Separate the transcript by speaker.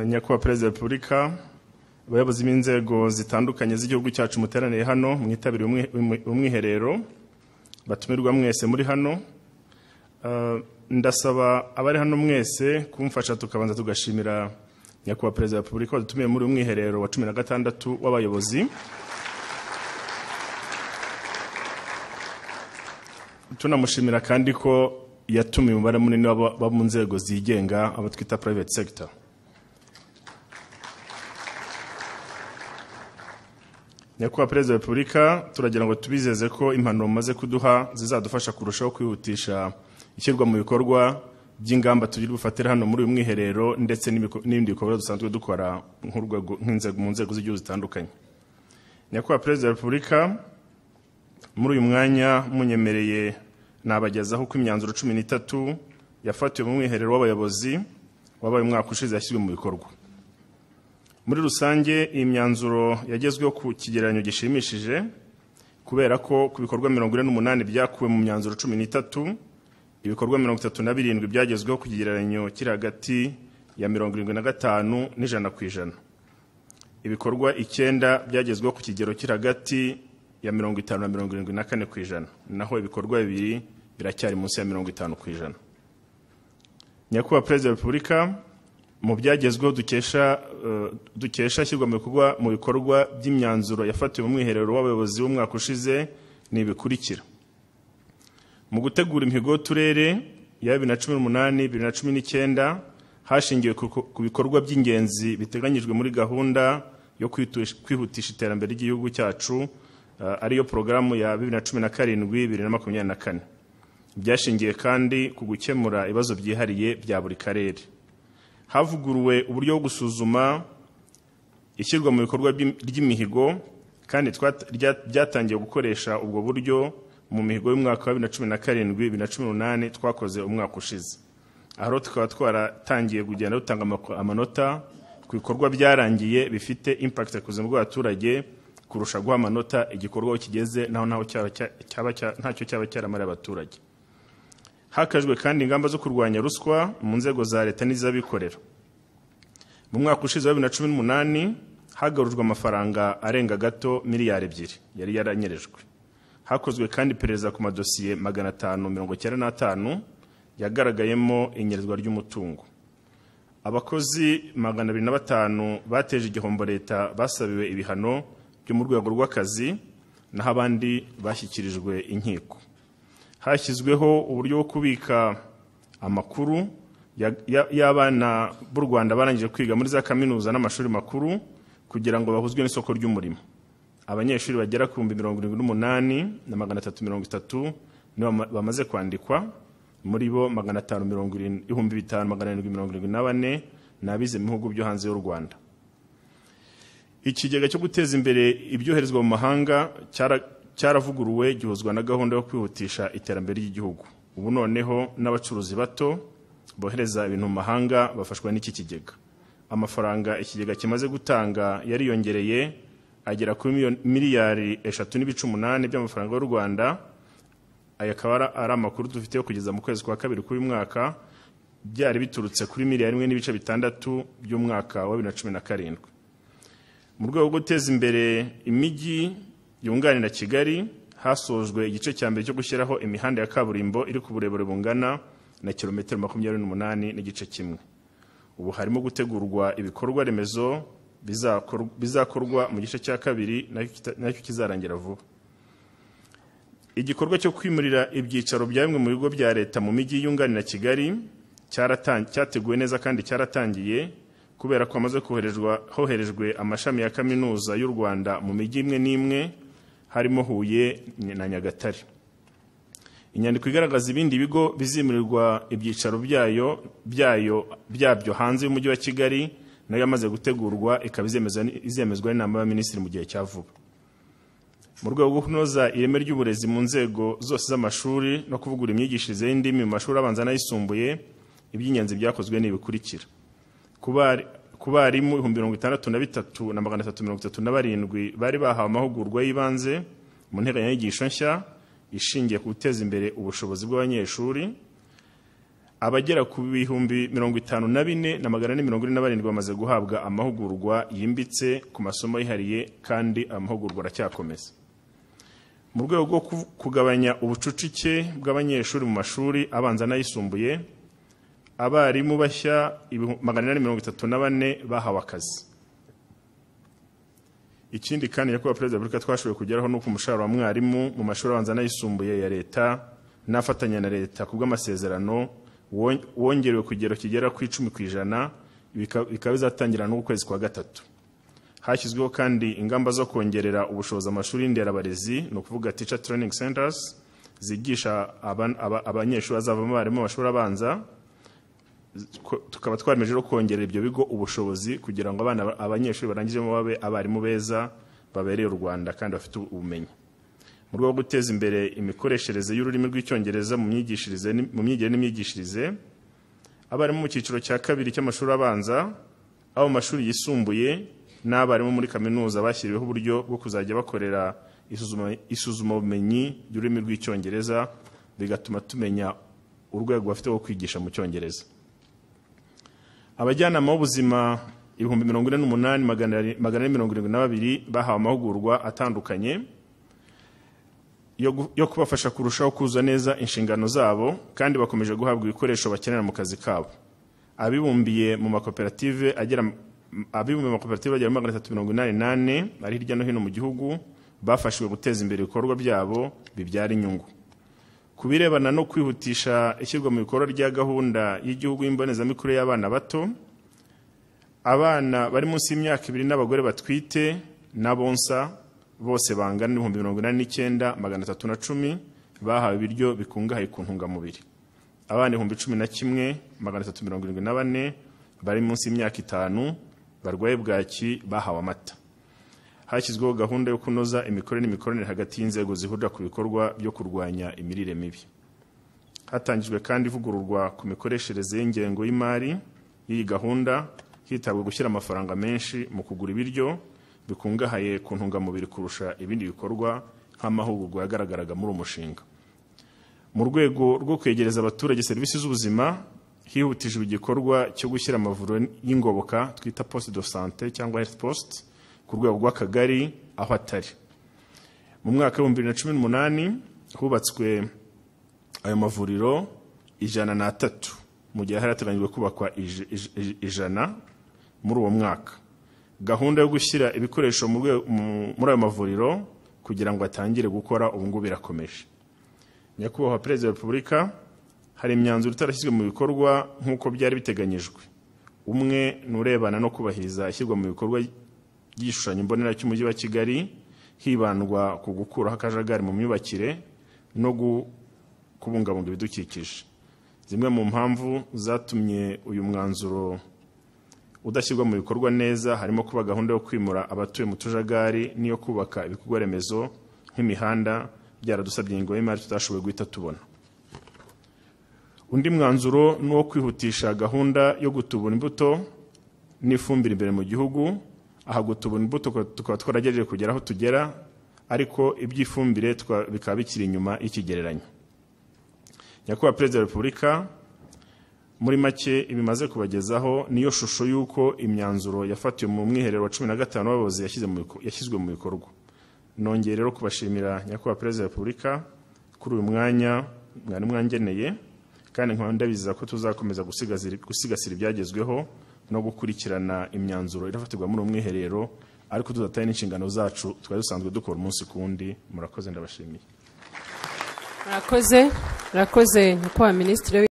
Speaker 1: nyakubahwa perezida wa repubulika abayobozi b'inzego zitandukanye z'igihugu cyacu muteraniye hano mwitabiriye umwi- umwi- umwiherero batumirwa mwese muri hano Ah, ndasaba abari hano mwese kumfasha tukabanza tugashimira nyakubahwa perezida wa repubulika wadutumiye muri uyu mwiherero wa cumi na gatandatu w'abayobozi tunamushimira kandi ko yatumiye umubare munini w'aba- w'abo mu nzego zigenga abo twita private sector nyakubahwa perezida wa repubulika turagira ngo tubizeze ko impanuro mumaze kuduha zizadufasha kurushaho kwihutisha ishyirwa mu bikorwa by'ingamba tugira bufatire hano muri uyu mwiherero ndetse n'ibiko- n'ibindi bikorwa dusanzwe dukora nk'urwego- nk'inzego- mu nzego z'igihugu zitandukanye nyakubahwa perezida wa repubulika muri uyu mwanya munyemereye nabagezaho ko imyanzuro cumi n'itatu yafatiwe mu mwiherero w'abayobozi wabaye umwaka ushize yashyizwe mu bikorwa muri rusange iyi myanzuro yagezweho ku kigereranyo gishimishije kubera ko ku bikorwa mirongo ine n'umunani byakuwe mu myanzuro cumi n'itatu ibikorwa mirongo itatu na birindwi byagezweho ku kigereranyo kiri hagati ya mirongo irindwi na gatanu n'ijana ku ijana ibikorwa icyenda byagezweho ku kigero kiri hagati ya mirongo itanu na mirongo irindwi na kane ku ijana naho ibikorwa bibiri biracyari munsi ya mirongo itanu ku ijana nyakubahwa perezida wa repubulika mu byagezweho dukesha eh, dukesha ishyirwa mu bikorwa mu bikorwa by'imyanzuro yafatiwe mu mwiherero w'abayobozi w'umwaka ushize ni ibikurikira mu gutegura imihigo y'uturere ya bibiri na cumi n'umunani bibiri na cumi n'icyenda hashingiwe ku ku bikorwa by'ingenzi biteganyijwe muri gahunda yo kwitu- kwihutisha iterambere ry'igihugu cyacu eh, ariyo porogaramu ya bibiri na cumi na karindwi bibiri na makumyabiri na kane byashingiye kandi ku gukemura ibibazo byihariye bya buri karere havuguruwe uburyo bwo gusuzuma ishyirwa mu bikorwa by'im- ry'imihigo kandi twat- rya- byatangiye gukoresha ubwo buryo mu mihigo y'umwaka wa bibiri na cumi na karindwi bibiri na cumi n'umunani twakoze umwaka ushize aho rero tukaba twaratangiye kugenda dutanga amako- amanota ku bikorwa byarangiye bifite impact ku buzima bw'abaturage kurusha guha amanota igikorwa aho kigeze naho naho cyaba cya- cyaba cya- ntacyo cyaba cyaramariye abaturage hakajwe kandi ingamba zo kurwanya ruswa mu nzego za leta n'iz'abikorera mu mwaka ushize wa bibiri na cumi n'umunani hagarujwe amafaranga arenga gato miliyari ebyiri yari yaranyerejwe hakozwe kandi iperereza ku madosiye magana atanu mirongo icyenda n'atanu yagaragayemo inyerezwa ry'umutungo abakozi magana abiri na batanu bateje igihombo leta basabiwe ibihano byo mu rwego rw'akazi naho abandi bashyikirijwe inkiko hashyizweho uburyo bwo kubika amakuru ya- ya- y'abana b'u rwanda barangije kwiga muri za kaminuza n'amashuri makuru kugira ngo bahuzwe n'isoko ry'umurimo abanyeshuri bagera ku bihumbi mirongo irindwi n'umunani na magana atatu mirongo itatu nibo bama- bamaze kwandikwa muri bo magana atanu mirongo irindwi ibihumbi bitanu magana arindwi mirongo irindwi na bane ni abize mu bihugu byo hanze y'u rwanda ikigega cyo guteza imbere ibyoherezwa mu mahanga cyara- cyaravuguruwe gihuzwa na gahunda yo kwihutisha iterambere ry'igihugu ubu noneho n'abacuruzi bato bohereza ibintu mu mahanga bafashwa n'iki kigega amafaranga ikigega kimaze gutanga yariyongereye agera kuri miliyoni- miliyari eshatu n'ibice umunani by'amafaranga y'u rwanda aya akaba ara- ari amakuru dufite kugeza mu kwezi kwa kabiri k'uyu mwaka byari biturutse kuri miliyari imwe n'ibice bitandatu by'umwaka wa bibiri na cumi na karindwi mu rwego rwo guteza imbere imijyi yunganira kigali hasojwe igice cya mbere cyo gushyiraho imihanda ya kaburimbo iri ku burebure bungana na kilometero makumyabiri n'umunani n'igice kimwe ubu harimo gutegurwa ibikorwa remezo bizakor- bizakorwa mu gice cya kabiri nacyo kita- nacyo kizarangira vuba igikorwa cyo kwimurira ibyicaro bya bimwe mu bigo bya leta mu mijyi yunganira kigali cyaratan- cyateguwe neza kandi cyaratangiye kubera ko hamaze koherezwa- hoherejwe amashami ya kaminuza y'u rwanda mu mijyi imwe n'imwe harimo huye na nyagatare inyandiko igaragaza ibindi bigo bizimurirwa ibyicaro byayo byayo byabyo hanze y'umujyi wa kigali nayo yamaze gutegurwa ikaba izemezwa n- izemezwa n'inama y'abaminisitiri mu gihe cya vuba mu rwego rwo kunoza ireme ry'uburezi mu nzego zose z'amashuri no kuvugura imyigishirize y'indimi mu mashuri abanza n'ayisumbuye iby'ingenzi byakozwe ni ibikurikira ku bari- ku barimu ibihumbi mirongo itandatu na bitatu na magana atatu mirongo itatu na barindwi bari bahawe amahugurwa y'ibanze mu nteganyanyigisho nshya ishingiye ku guteza imbere ubushobozi bw'abanyeshuri abagera ku bihumbi mirongo itanu na bine na magana ane mirongo ine na barindwi bamaze guhabwa amahugurwa yimbitse ku masomo yihariye kandi amahugurwa aracyakomeza mu rwego rwo ku- kugabanya ubucucike bw'abanyeshuri mu mashuri abanza n'ayisumbuye abarimu bashya ibihu- magana inani mirongo itatu na bane bahawe akazi ikindi kandi nyakubahwa perezida wa repubulika twashoboye kugeraho ni uko umushahara wa mwarimu mu mashuri abanza n'ayisumbuye ya leta n'afatanya na leta ku bw'amasezerano won- wongerewe ku kigero kigera ku icumi ku ijana bika- bikaba bizatangira n'ukwezi kwa gatatu hashyizweho kandi ingamba zo kongerera ubushobozi amashuri y'inderabarezi ni ukuvuga teacher training centers zigisha aban- aba- abanyeshuri bazavamo abarimu mu mashuri abanza Ko- tukaba twaremeje no kongerera ibyo bigo ubushobozi kugira ngo abana abanyeshuri barangizemo babe abarimu beza babereye u rwanda kandi bafite ubumenyi mu rwego rwo guteza imbere imikoreshereze y'ururimi rw'icyongereza mu myigishirize ni- mu myigire n'imyigishirize abarimu mu cyiciro cya kabiri cy'amashuri abanza abo mu mashuri yisumbuye n'abarimu muri kaminuza bashyiriweho uburyo bwo kuzajya bakorera isuzuma- isuzumabumenyi ry'ururimi rw'icyongereza bigatuma tumenya urwego bafite rwo kwigisha mu cyongereza abajyanama b'ubuzima ibihumbi mirongo ine n'umunani magana ari- magana ane mirongo irindwi na babiri bahawe amahugurwa atandukanye yo gu- yo kubafasha kurushaho kuzuza neza inshingano zabo kandi bakomeje guhabwa ibikoresho bakenera mu kazi kabo abibumbiye mu makoperative agera abibumbiye mu makoperative agera muri magana atatu mirongo inani n'ane ari hirya no hino mu gihugu bafashijwe guteza imbere ibikorwa byabo bibyara inyungu ku birebana no kwihutisha ishyirwa mu bikorwa rya gahunda y'igihugu y'imbonezamikurire y'abana bato abana bari munsi y'imyaka ibiri n'abagore batwite n'abonsa bose bangana n'ibihumbi mirongo inani n'icyenda magana atatu na cumi bahawe ibiryo bikungahaye ku ntungamubiri abana ibihumbi cumi na kimwe magana atatu mirongo irindwi na bane bari munsi y'imyaka itanu barwaye bwaki bahawe amata hashyizweho gahunda yo kunoza imikorere n'imikoranire hagati y'inzego zihurira ku bikorwa byo kurwanya imirire mibi hatangijwe kandi ivugururwa ku mikoreshereze y'ingengo y'imari y'iyi gahunda hitabwa gushyira amafaranga menshi mu kugura ibiryo bikungahaye ku ntungamubiri kurusha ibindi bikorwa nk'amahugurwa yagaragaraga muri uwo mushinga mu rwego rwo kwegereza abaturage serivisi z'ubuzima hihutijwe igikorwa cyo gushyira amavuriro y'ingoboka twita poste de sante cyangwa health post ku rwego rw'akagari aho atari mu mwaka w'ibihumbi bibiri na cumi n'umunani hubatswe ayo mavuriro ijana n'atatu mu gihe hari hateganyijwe kubakwa ij- ij- ij- ijana muri uwo mwaka gahunda yo gushyira ibikoresho mu rwe- mu- muri ayo mavuriro kugira ngo atangire gukora ubu ngubu irakomeje nyakubahwa perezida wa repubulika hari imyanzuro itarashyizwe mu bikorwa nk'uko byari biteganyijwe umwe ni urebana no kubahiriza ishyirwa mu bikorwa ry'igishushanyo mbonera cy'umujyi wa kigali hibandwa ku gukuraho akajagari mu myubakire no gu- kubungabunga ibidukikije zimwe mu mpamvu zatumye uyu mwanzuro udashyirwa mu bikorwa neza harimo kuba gahunda yo kwimura abatuye mu tujagari n'iyo kubaka ibikorwa remezo nk'imihanda byaradusabye ingo y'imari tutashoboye guhita tubona undi mwanzuro ni uwo kwihutisha gahunda yo gutubura imbuto n'ifumbire imbere mu gihugu aha gutubura imbuto tukaba twaragerageje kugera aho tugera ariko iby'ifumbire tukaba- bikaba bikiri inyuma y'ikigereranyo nyakubahwa perezida wa repubulika muri make ibimaze kubagezaho niyo shusho y'uko imyanzuro yafatiwe mu mwiherero wa cumi na gatanu w'abayobozi yashyize mu biko- yashyizwe mu bikorwa nongeye rero kubashimira nyakubahwa perezida wa repubulika kuri uyu mwanya mwari mwangeneye kandi nkaba ndabiziza ko tuzakomeza gusigasira- gusigasira ibyagezweho no gukurikirana imyanzuro irafatirwa muri uwo mwiherero ariko tudataye n'inshingano zacu twari dusanzwe dukora umunsi ku wundi murakoze ndabashimiye
Speaker 2: murakoze murakoze nyakubahwa minisitiri